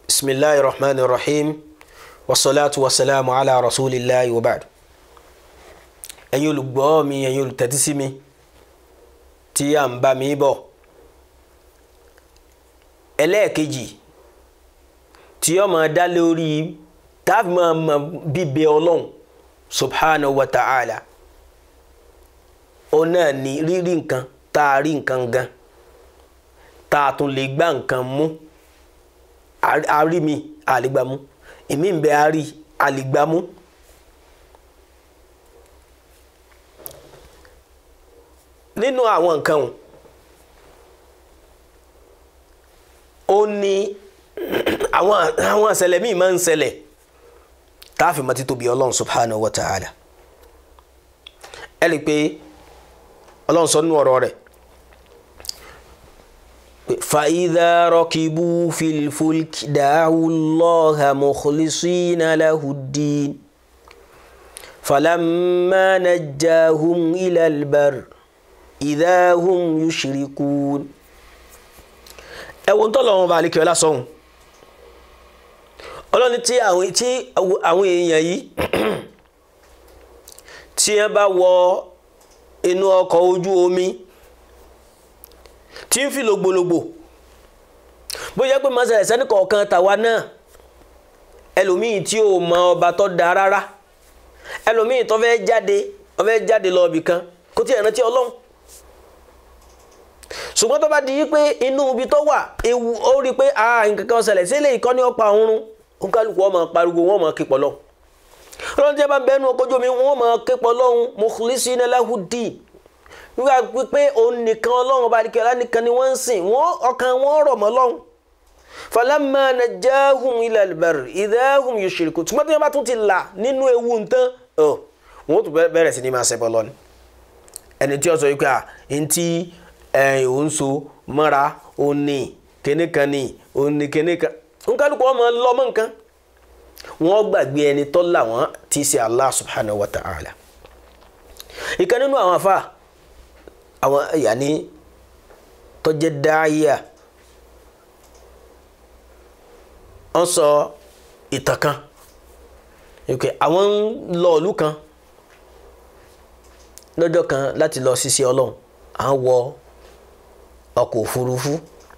bisimilahi rahman rahim wasalaatu wasalaamu ala rasulillahi wa baad ẹ̀yin olùgbọ́ mi ẹ̀yin olùtẹ́tísí mi tí à ń bá mi bọ̀ ẹlẹ́ẹ̀kejì tí ó máa dá lórí táàfin máa mọ bíbẹ ọlọ́run subhanahu wa ta'ala ó náà ní rírí nǹkan tá a rí nǹkan gan tá a tún lè gbá nǹkan mú a rí mi a lè gbá mú èmi ń bẹ a rí a lè gbá mú. nínú àwọn nǹkan ó ní àwọn àwọn àṣẹlẹ̀ míì máa ń ṣẹlẹ̀ táàfin mọ́ títóbi ọlọ́run subhanahu wa ta'ala ẹ rí i pé ọlọ́run sọ nínú ọ̀rọ̀ rẹ̀ فإذا ركبوا في الفلك دعوا الله مخلصين له الدين فلما نجاهم إلى البر إذا هم يشركون ẹ̀wọ̀n tó lọ́wọ́ balẹ̀ kí ọlá sọ̀hún ọlọ́ni tí àwọn tí àwọn èèyàn yìí tí wọ́n bá wọ inú ọkọ̀ ojú omi tí ń fi lògbòlògbò bóyá pé mọ́sálẹ̀ sẹ́ni kọ̀ọ̀kan tàwa náà ẹlòmíì tí ò mọ ọba tó da rárá ẹlòmíì tó fẹ́ jáde ó fẹ́ jáde lọ ibì kan kó tí ẹ̀ rántí ọlọ́run ṣùgbọ́n tó bá di pé inú ibi tó wà ewu ó rí i pé nǹkan kan ṣẹlẹ̀ sí ilé ìkọ́ni ọ̀pá òórùn kálukú wọn máa pariwo wọn máa képọ̀ lọ́hùn ọlọ́run tí a bá ń bẹ́ẹ̀ nu ọkọ̀ ojú omi wọn máa képọ̀ lọ́hùn mukhlisina lahud-din wíwá pípé òun nìkan ọlọ́run ọba àdìkẹ́ ọlá nìkan ni wọ́n ń sìn wọ́n ọkàn wọn rọ̀ mọ́ lọ́hùn falamma najahum ila al-barr idha hum yushrikun tí wọ́n bá tún ti là nínú ewu nǹkan wọ́n tún bẹ̀rẹ̀ sí ni máa ṣẹbọ lọ ni ẹni tí ó sọ wípé à ń tí òun so mọ́ra òun ní kíní kan ní òun ní kíní kan ń kálukú ọmọ lọ́mọ nǹkan wọ́n gbàgbé ẹni tó là wọ́n tí í ṣe Allah subhanahu wa ta'ala ìkan nínú àwọn afáà àwọn yanni tọjẹ dáìyà wọn sọ ìtàn kan okay àwọn ń lọ ìlú kan lọ́jọ́ kan láti lọ ṣiṣẹ́ Ọlọ́run à ń wọ ọkọ̀ òfurufú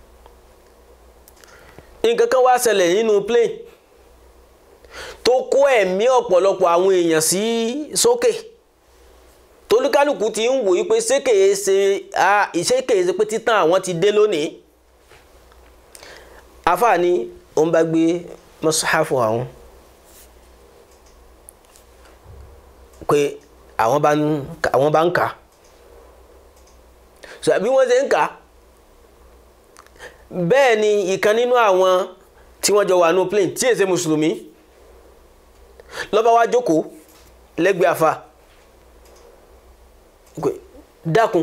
nǹkan kan wá ṣẹlẹ̀ nínú plane tó kó ẹ̀mí ọ̀pọ̀lọpọ̀ àwọn èèyàn sí sókè. So tolúkálùkù ti ń wòye pé sékèé ṣe ìṣèkèé ṣe pé títàn àwọn ti dé lónìí àfààní òun bá gbé mọ́sáfù àwọn pé àwọn bá ń àwọn bá ń kà so bí wọ́n ṣe ń kà bẹ́ẹ̀ ni ìkan nínú àwọn tí wọ́n jọ wà nù plane tí èsè mùsùlùmí ló bá wá jókòó lẹ́gbẹ̀ẹ́ àfà dákun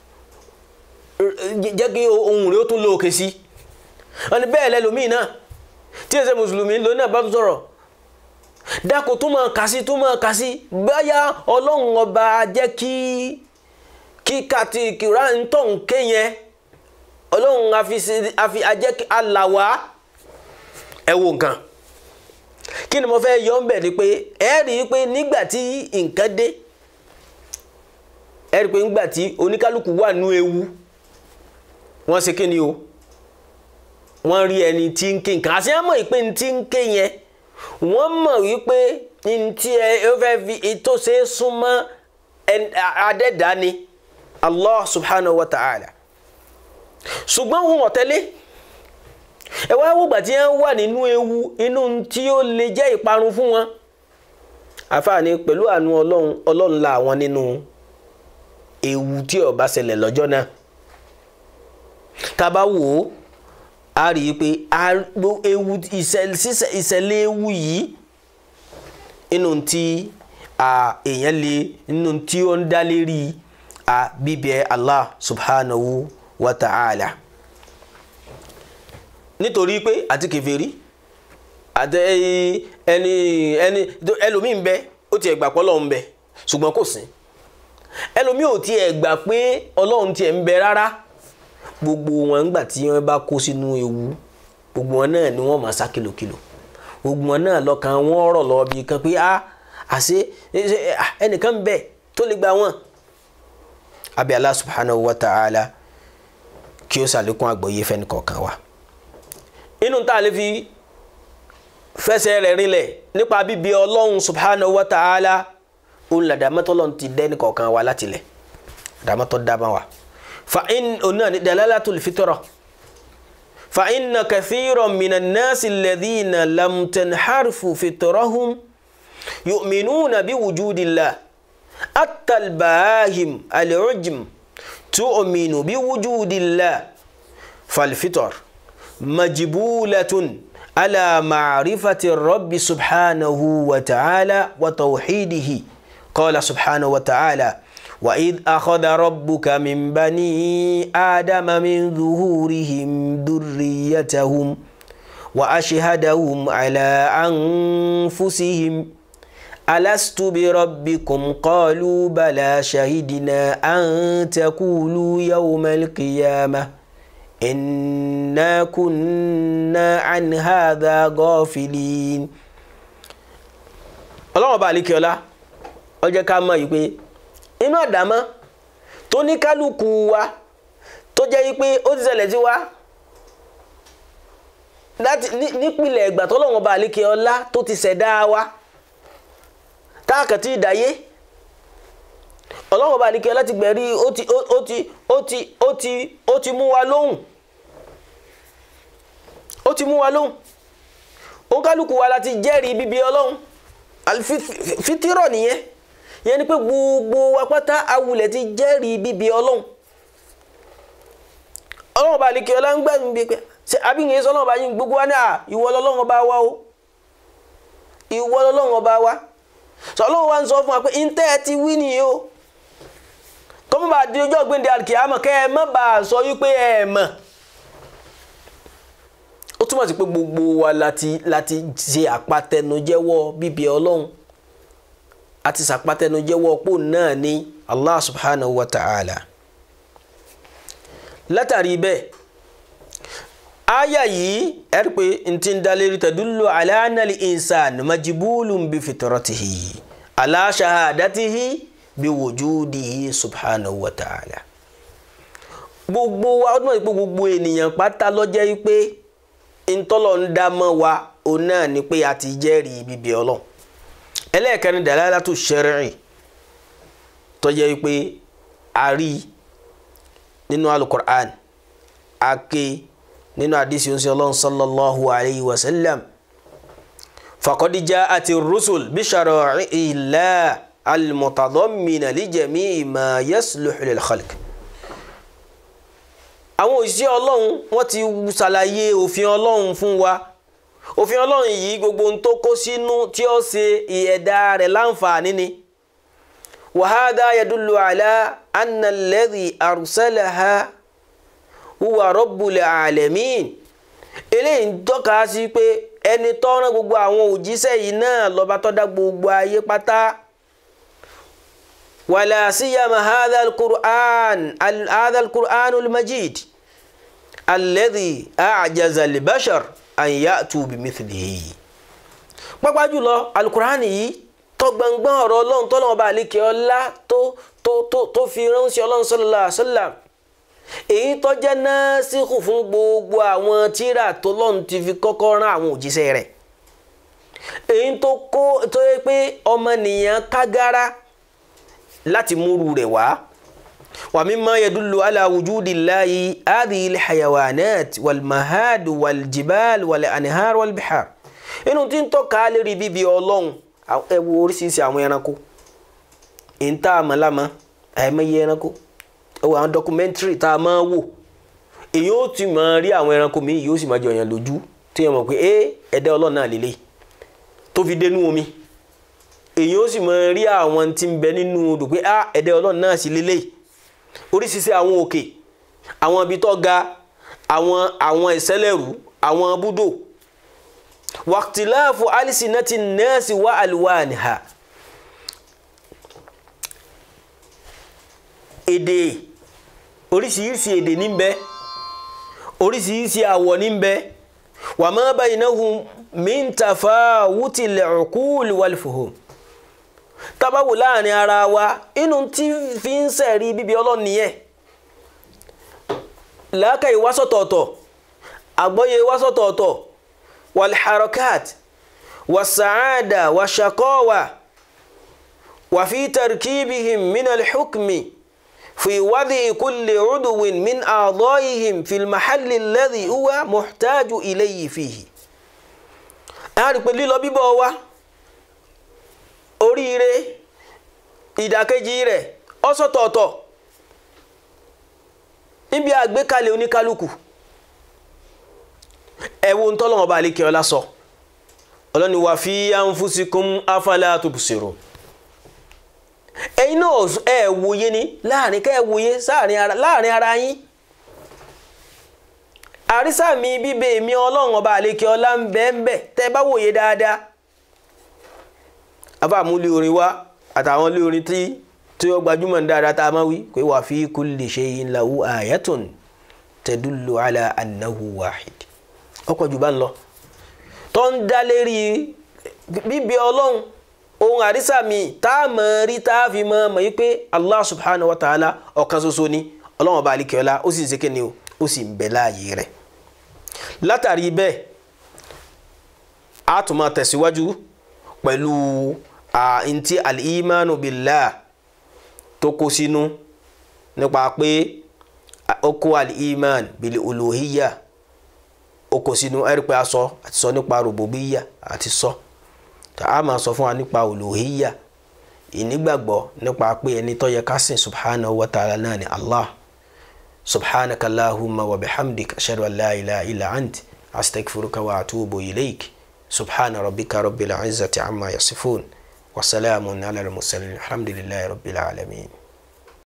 jẹ́ kí ohun rẹ̀ ó tún lóòkè sí wọ́n ní bẹ́ẹ̀ lẹ́lòmíì náà tí ẹsẹ̀ mùsùlùmí ló náà bá sọ̀rọ̀ dákun tó máa kà sí tó máa kà sí báyà ọlọ́run ọba jẹ́ kí kí kàtí kìrá ń tọ̀ ń ké yẹn ọlọ́run àfi ajẹ́ kí aláwa ẹ wo nǹkan kí ni mo fẹ́ yọ ń bẹ̀ ni pé ẹ rí i pé nígbà tí nǹkan dé ẹ rí i pé ńgbà tí oníkálukú wà nú ewu wọ́n ṣe kí ni o wọ́n rí ẹni tí ń ké nǹkan àti ẹ̀ mọ̀ pé ní tí ń ké yẹn wọ́n mọ̀ wípé ní tí ẹ fẹ́ fi ètò ṣe é súnmọ́ adẹ́dá ni Allah subhanahu wa ta'ala ṣùgbọ́n wọn ọ̀tẹ́lẹ̀ ẹ wá wò gbà tí wọ́n wà nínú ewu inú tí ó lè jẹ́ ìparun fún wọn àfààní pẹ̀lú àánú ọlọ́run ọlọ́run la àwọn nínú ewu tí ó bá ṣẹlẹ̀ lọ́jọ́ náà tá bá wò ó a rí i pé ewu ìṣẹ̀lẹ̀ ewu yìí inú tí èèyàn lè inú tí ó ń dá lérí bíbẹ Allah subhanahu wa ta'ala nítorí pé àti kèfèrí àti ẹni ẹni ẹlòmíì ń bẹ ó ti ẹ̀gbà pọ́ lọ́hùn ń bẹ ṣùgbọ́n kò sí ẹlòmíì ò tiẹ̀ gbà pé ọlọ́run tiẹ̀ ń bẹ rárá gbogbo wọn ńgbà tí wọ́n bá kó sínú ewu gbogbo wọn náà ni wọ́n máa sá kìlòkìlò gbogbo wọn náà lọ́kàn wọn rọ̀ lọ bí kan pé a àṣẹ ẹnìkan bẹ tó lè gba wọn. abi Allah subhanahu wa ta'ala kí ó ṣàlékún àgbọ́yé fẹ́ni kọ̀ọ̀kan wa. inú tá a lè fi fẹsẹ̀ rẹ̀ rinlẹ̀ nípa bíbi ọlọ́run subhanahu wa ta'ala òun làdàmọ́tò lọ́n ti dẹ́ ní kọ̀ọ̀kan wa láti lẹ̀ àdàmọ́tò dábà wa. fa in onáà ní dalalatul fitra fa inna kathiran minan nasi alladhina lam tanharfu fitrahum yu'minuna bi wujudillah hatta al-bahim al-ujm tu'minu bi wujudillah fal-fitr majbulatun على معرفة الرب سبحانه وتعالى وتوحيده قال سبحانه وتعالى وإذ أخذ ربك من بني آدم من ظهورهم ذريتهم وأشهدهم على أنفسهم ألست بربكم قالوا بلى شهدنا أن تقولوا يوم القيامة إنا كنا عن هذا غافلين ọlọ́run ọba àlekèọ́lá ó jẹ́ ká mọ̀ yìí pé inú àdámọ́ tó ní kálukú wa tó jẹ́ yìí pé ó ti ṣẹlẹ̀ sí wa láti nípìnlẹ̀ ìgbà tọ́lọ́run ọba àlekèọ́lá tó ti ṣẹ̀dá wa táàkàtì ìdáyé ọlọ́run ọba àlekèọ́lá ti gbẹ̀rí ó ti ó ti ó ti ó ti ó ti mú wa lóhùn ó ti mú wa lóhùn òǹkálùkù wa láti jẹ́rìí bíbí ọlọ́run fitirọ̀ nìyẹn yẹn ni pé gbogbo wa pátá awulẹ̀ ti jẹ́rìí bíbí ọlọ́run ọlọ́run ọba àlekè ọlá ń gbà mí bí pé ṣe abíyẹn sọ ọlọ́run ọba yín gbogbo wa ní à ìwọ lọ́lọ́run ọba wa o ìwọ lọ́lọ́run ọba wa sọ ọlọ́run wa ń sọ fún wa pé ntẹ́ ẹ ti wí nìyí o kọ́mọ́ bá di ọjọ́ gbẹ̀ndé àkìyàmọ̀ kẹ́ ẹ má bàa sọ wípé ẹ mọ̀ ó túmọ̀ sí pé gbogbo wa láti láti ṣe àpatẹnujẹ́wọ́ bíbí ọlọ́run àti ṣàpatẹnujẹ́wọ́ pò náà ní Allah subhanahu wa ta'ala látàrí bẹ́ẹ̀ aya yìí ẹ rí pé n ti ń dalérí tadullu ala anal insan majibulun bi fitratihi ala shahadatihi bí wujudihi subhanahu wa ta'ala gbogbo wa ó túmọ̀ sí pé gbogbo ènìyàn pátá ló jẹ́ pé ntọ́lọ̀ ń dá mọ́ wa òun náà ni pé a ti jẹ́rìí bíbí ọlọ́run ẹlẹ́ẹ̀kẹrin dalalatu shar'i tó jẹ́ pé a rí nínú alukur'an a ké nínú àdìsí oṣù ọlọ́run sallallahu alayhi wa sallam faqad ja'ati rusul bi shara'i'illah al-mutadammina li jami'i ma yasluhu lil khalq àwọn òṣìṣẹ́ ọlọ́run wọ́n ti ṣàlàyé òfin ọlọ́run fún wa òfin ọlọ́run yìí gbogbo ohun tó kó sínú tí ó ṣe ìyẹ̀dá rẹ̀ láǹfààní ni wa hadha yadullu ala anna alladhi arsalaha huwa rabbul alamin eléyìí ń tọ́ka sí pé ẹni tó rán gbogbo àwọn òjíṣẹ́ yìí náà lọ́ba tó dá gbogbo ayé pátá wala siyama hadha al-Qur'an hadha al-Qur'an al-Majid alladhi a'jaza al-bashar an ya'tu bimithlihi. pápá jùlọ alukur'ani yìí tó gbọ̀ngbọ̀n ọ̀rọ̀ ọlọ́run tó lọ́wọ́ bá àlékè ọlá tó tó tó tó fi ránṣẹ́ ọlọ́run sallallahu alaihi wasallam èyí tó jẹ́ násìkò fún gbogbo àwọn tírà tó lọ́run ti fi kọ́kọ́ rán àwọn òjíṣẹ́ rẹ̀ èyí tó kó tó yẹ pé ọmọnìyàn kágára láti múru rẹ̀ wá wa mimma yadullu ala wujudillahi hadhihi alhayawanat walmahad waljibal walanhar walbihar inú tí ń tọ́ka lérí bíbí ọlọ́run ẹ wo oríṣiríṣi àwọn ẹranko ìta àmàlámà àìmọye ẹranko ẹ wo àwọn dọkumẹ́ntìrì tá a máa wò èyí ó ti máa rí àwọn ẹranko míì yóò sì máa jọ yàn lójú tí yẹn mọ̀ pé ẹ ẹ̀dá ọlọ́run náà lélẹ̀ tó fi dénú omi èyí ó sì máa rí àwọn tí ń bẹ nínú odò pé á ẹ̀dá ọlọ́run náà sì lélẹ̀ oríṣiríṣi àwọn òkè àwọn ibi tó ga àwọn àwọn ìṣẹ̀lẹ̀rú àwọn búdò wàtíláàfù alisinati nẹ́ẹ̀sì wà àlùwàníhà èdè oríṣiríṣi èdè ní bẹ oríṣiríṣi àwọ̀ ní bẹ wa ma baynahum min tafawuti al-uqul wal-fuhum tábàwò láàrin ara wa inú tí fi ń sẹ̀rí bíbí ọlọ́run nìyẹn làákàyè wá sọ̀tọ̀ọ̀tọ̀ àgbọ́yé wá sọ̀tọ̀ọ̀tọ̀ wal-harakat was-sa'ada wash-shaqawa wa fi tarkibihim min al-hukmi fi wad'i kulli 'udwin min a'dha'ihim fi al-mahalli alladhi huwa muhtaju ilayhi fihi. a rí pé lílọ bíbọ̀ wa oríire ìdàkejì rẹ̀ ọ̀sọ̀tọ̀ọ̀tọ̀ níbi àgbékalẹ̀ oníkálukú ẹ wo ntọ́lọ́wọ́n bá àlékè ọlá sọ ọlọ́ni wà fi anfusikum afala tubsirun ẹ̀yin náà ẹ wòye ni láàrin ká ẹ wòye láàrin ara yín àrísà mi bíbẹ mi ọlọ́run ọba àlékè ọlá ń bẹ́ẹ̀ ń bẹ́ẹ̀ tẹ́ ẹ bá wòye dáadáa afáàmúlé orin wa àtàwọn ilé orin tí tí ó gbajúmọ̀ dáadáa tá a máa wí pé wà fi kulli shay'in lahu ayatun tadullu ala annahu wahid ọkọ̀ jù bá ń lọ tó ń dá lérí bíbí ọlọ́run ohun àrísà mi tá a mọ̀ rí tá a fi mọ̀ mọ̀ yí pé allah subhanahu wa ta'ala ọ̀kan ṣoṣo ni ọlọ́run ọba àlekèọ́lá ó sì ń ṣe kíni o ó sì ń bẹ láàyè rẹ̀ látàrí bẹ́ẹ̀ a tún máa tẹ̀síwájú pẹ̀lú ntí al-imanu billah tó kó sínú nípa pé ó kó al-iman bil uluhiyya ó kó sínú ẹ̀rí pé a sọ àti sọ nípa rububiyya àti sọ tá a máa sọ fún wa nípa uluhiyya ìnígbàgbọ́ nípa pé ẹni tó yẹ ká sìn subhanahu wa ta'ala náà ni allah subhanaka allahumma wa bihamdik ashhadu an la ilaha illa ant astaghfiruka wa atubu ilayk subhana rabbika rabbil izzati amma yasifun وسلام على المرسلين الحمد لله رب العالمين